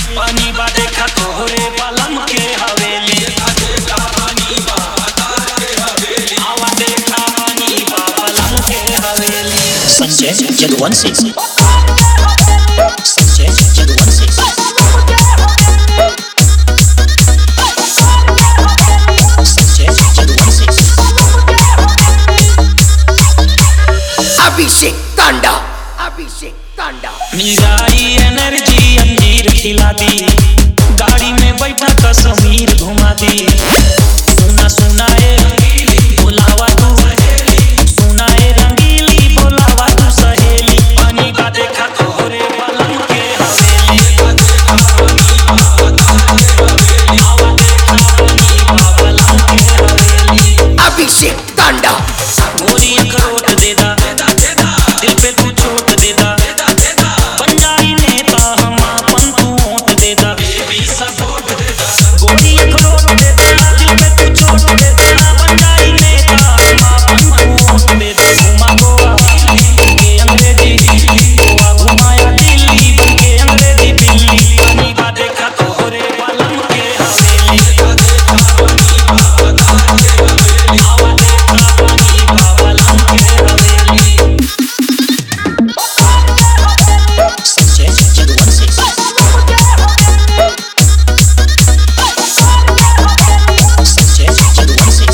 पानी बा देखा तोहरे बलम के हवेली आवा देखा पानी बा बलम के हवेली संजय जदुवंशी संजय जदुवंशी संजय जदुवंशी अभिषेक तांडा अभिषेक तांडा मिल जाई एनर्जी अंजीर खिला दी गाड़ी में बैठा कश्मीर घुमा दी सुना सुना ए रंगीली बोलावा तू सुना ए रंगीली बोलावा तू सहेली पानी का देखा तोहरे बलम के हवेली आवा देखा पानी बा बलम के हवेली अभिषेक तांडा गोरी अखरोट दे दा दिल पे तू चोट दे दा बन जाई नेता हम अपन तू वोट दे दा गोरी अखरोट दे दा दिल पे तू चोट दे दा बन जाई नेता हम अपन तू वोट दे दा घुमा गोवा के अंग्रेजी गोवा घुमाया दिल्ली बन के अंग्रेजी दिल्ली पानी का देखा तोहरे बलम के हवेली आवा देखा पानी बा बलम के हवेली संजय जदुवंशी संजय जदुवंशी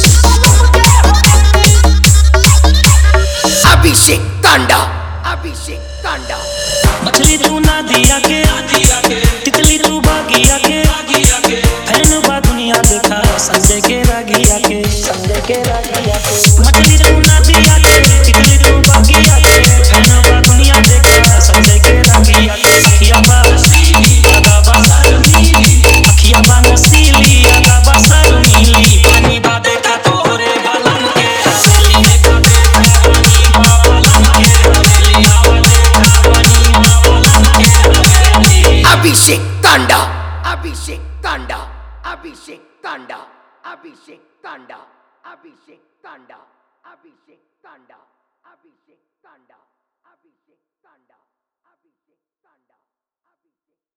अभिषेक तांडा अभिषेक तांडा मछली तू ना दिया के तितली तू बागिया के फैन बा दुनिया देखा संजय के रागिया के संजय के रागिया के मछली तू ना दिया के तितली तू बागिया के फैन बा दुनिया देखा संजय के रागिया के अखिया बा अदा बा अखिया बा नसीली अदा बा सर नीली पानी बा देखा तोहरे बलम के हवेली देखा देखा पानी बा बलम के हवेली आवा देखा पानी बा बलम के हवेली अभिषेक तांडा अभिषेक तांडा अभिषेक तांडा अभिषेक तांडा अभिषेक तांडा अभिषेक तांडा अभिषेक तांडा अभिषेक तांडा